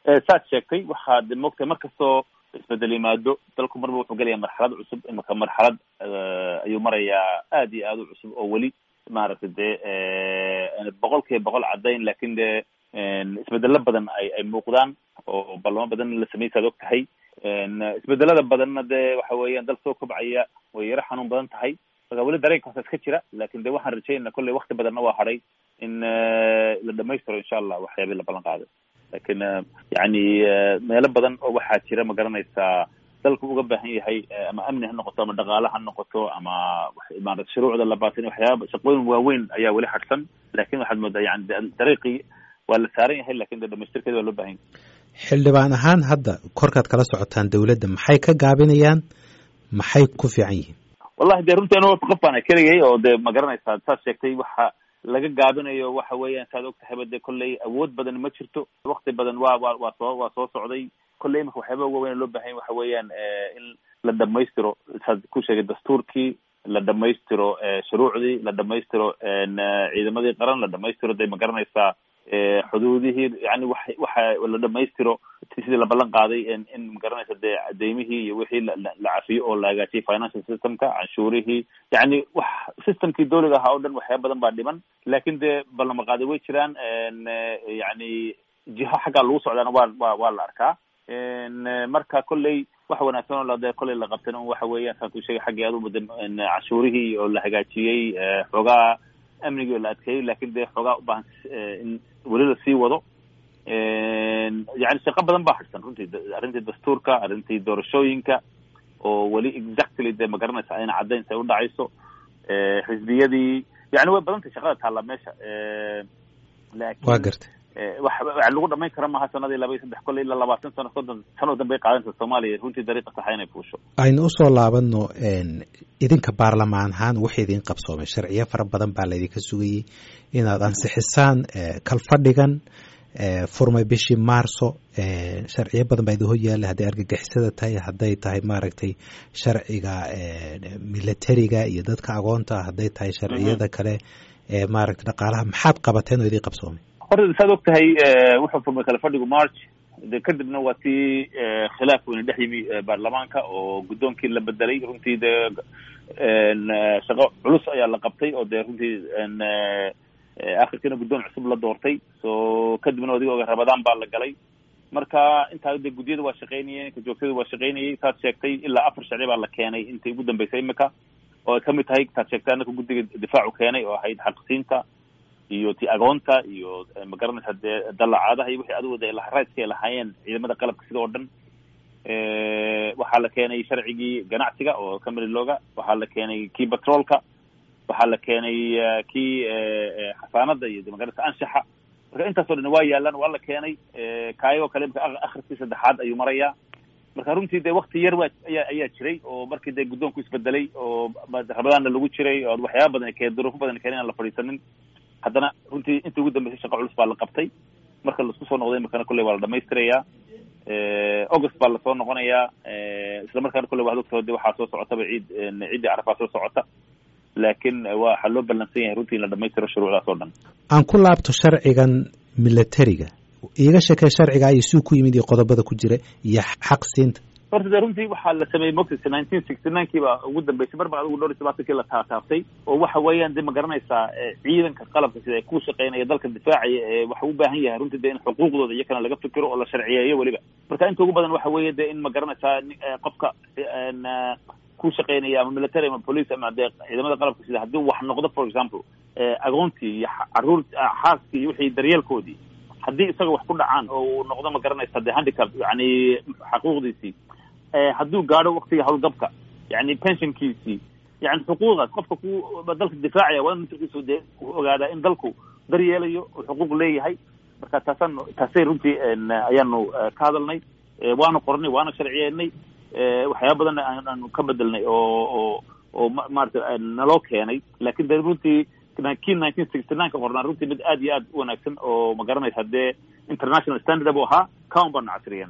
saad sheegtay waxaa de moogtahay mar kastoo isbedel yimaado dalku marba wuxuu gelaya marxalad cusub imika marxalad ayuu marayaa aad iyo aad u cusub oo weli maaragtay dee boqol kiiba boqol caddayn lakin de isbedelo badan ay ay muuqdaan oo ballamo badan la sameyay saad og tahay isbedelada badanna de waxa weeyaan dal soo kobcaya way yaro xanuun badan tahay marka weli dareenkaasa iska jira lakin de waxaan rajaynaa kolley wakti badanna waa hadhay in la dhamaystiro insha allah waxyaabii la ballan qaaday lakin yani meelo badan oo waxaa jira ma garanaysaa dalku uga baahan yahay ama amni ha noqoto ama dhaqaale ha noqoto ama maarata shuruucda la baatin waxyaaba shaqooyin waaweyn ayaa weli hadhsan lakin waxaad moodaa yani dariiqii waa la saaran yahay lakin de dhamaystirkeeda waa loo bahan yahay xildhibaan ahaan hadda korkaad kala socotaan dawladda maxay ka gaabinayaan maxay ku fiican yihiin wallahi de runtii anu qof baan keligay oo de ma garanaysaa saad sheegtay waxa laga gaabinayo waxa weeyaan saad og tahayba de kolley awood badan ma jirto wakti badan waa wa waa soo waa soo socday kolley imika waxyaaba uga weyn loo bahan waxa weeyaan in la dhamaystiro saad ku sheegay dastuurkii la dhamaystiro shuruucdii la dhamaystiro ciidamadii qaran la dhamaystiro de ma garanaysaa xuduudihii yani wa waxa la dhamaystiro sidii la ballan qaaday in magaranaysa dee deymihii iyo wixii la cafiyo oo la hagaajiyay financial systemka canshuurihii yani wax systemkii dawliga ahaa o dhan waxyaaba badan baa dhiman lakin dee ballama qaaday way jiraan yani jiho xaggaa lagu socdaana waa wa waa la arkaa marka kolley wax wanaagsan oo lade kolley la qabtan un waxa weeyaan saan ku sheegay xaggii aduba canshuurihii oo la hagaajiyey xoogaa amnigii oo la adkeeyey lakin de xoogaa ubaahan in weli lasii wado yani shaqo badan baa hadhsan runtii arrintii dastuurka arrintii doorashooyinka oo weli exactly de ma garanaysa ayna caddayn say udhacayso xisbiyadii yani way badantay shaqada taalla meesha lakin wa gartay wax lagu dhamayn kara maha sanadii laba iyo saddex kolley ilaa labaatan sano soddon sano dambay qaadanaysa soomaaliya runtii dariiqa saxa inay fuusho aynu usoo laabano idinka baarlamaan ahaan wax idin qabsoomay sharciyo fara badan baa laydinka sugayey inaad ansixisaan kalfadhigan furmay bishii maarso sharciyo badan baa idin hor yaalla hadday argagixisada tahay hadday tahay maaragtay sharciga militariga iyo dadka agoonta hadday tahay sharciyada kale ee maaragtay dhaqaalaha maxaad qabateen oo idin qabsoomay horta saad og tahay wuxuu furmay kala fadhigu march de kadibna waa tii khilaaf weyne dhex yimi baarlamaanka oo guddoonkii la bedelay runtii de shaqo culus ayaa la qabtay oo de runtii akhirkiina guddoon cusub la doortay so kadibna adiga oga rabadaan baa la galay marka intaa de guddiyada waa shaqeynayeen ka joogtada waa shaqeynayay saad sheegtay ilaa afar sharci baa la keenay intii ugu dambeysay imika oo ay kamid tahay saad sheegtay anaka guddiga difaacu keenay oo ahayd xaqsiinta iyo ti agoonta iyo magaranaysa dee dalacaadaha iyo wixii adigu de rightka ay lahaayeen ciidamada qalabka sida oo dhan waxaa la keenay sharcigii ganacsiga oo kamili looga waxaa la keenay kii batroolka waxaa la keenay kii xasaanada iyo magaranaysa anshaxa marka intaas o dhan waa yaalaan waa la keenay kaayagoo kale imka akhriskii saddexaad ayuu marayaa marka runtii de wakti yar waa ayaa ayaa jiray oo markii de guddoonku isbedelay oo rabadaanna lagu jiray oo waxyaaba badan keen duruufo badan keen aan la fadhiisanin haddana runtii intii ugu dambeysay shaqo culus baa la qabtay marka laisku soo noqday imakana kolley waa la dhamaystirayaa august baa lasoo noqonayaa isla markaana kolley waxad ogtao de waxaa soo socotaba ciid ciiddii carafaa soo socota laakin waxaa loo ballansan yahay runtii in la dhamaystiro shuruucdaas oo dhan aan ku laabto sharcigan militariga iiga sheekee sharciga iyo suu ku yimid iyo qodobada ku jira iyo xaq siinta horta de runtii waxaa la sameeyey mogtisa nineteen sixty nine kii baa ugu dambeysay mar ba adigu dhowr iyo tobaatankii la taataabtay oo waxa weeyaan de ma garanaysaa ciidanka qalabka sida ku shaqeynaya dalka difaacaya ee waxa u baahan yahay runtii de in xuquuqdooda iyakana laga fikiro oo la sharciyeeyo weliba marka inta ugu badan waxa weeye de in ma garanaysaa qofka ku shaqeynaya ama military ama police ama de ciidamada qalabka sida haddii wax noqdo for example agoontii iyo caruur xaaskii iyo wixii daryeelkoodii haddii isaga wax ku dhacaan oo uu noqdo ma garanaysa de handicap yani xaquuqdiisii hadduu gaadho waktiga howlgabka yani pensionkiisii yani xuquuqdaas qofka ku dalka difaacaya waa in matarkiisu de ogaadaa in dalku daryeelayo oo xuquuq leeyahay marka taasaan taasay runtii ayaanu ka hadalnay waanu qornay waana sharciyeynay waxyaaba badan aanu ka bedelnay oo oo oo maarata naloo keenay lakin de runtii kii nineteen sixty nine ka qornaa runtii mid aad iyo aad u wanaagsan oo ma garanaysa dee international standard bu ahaa kaun baanu casriyen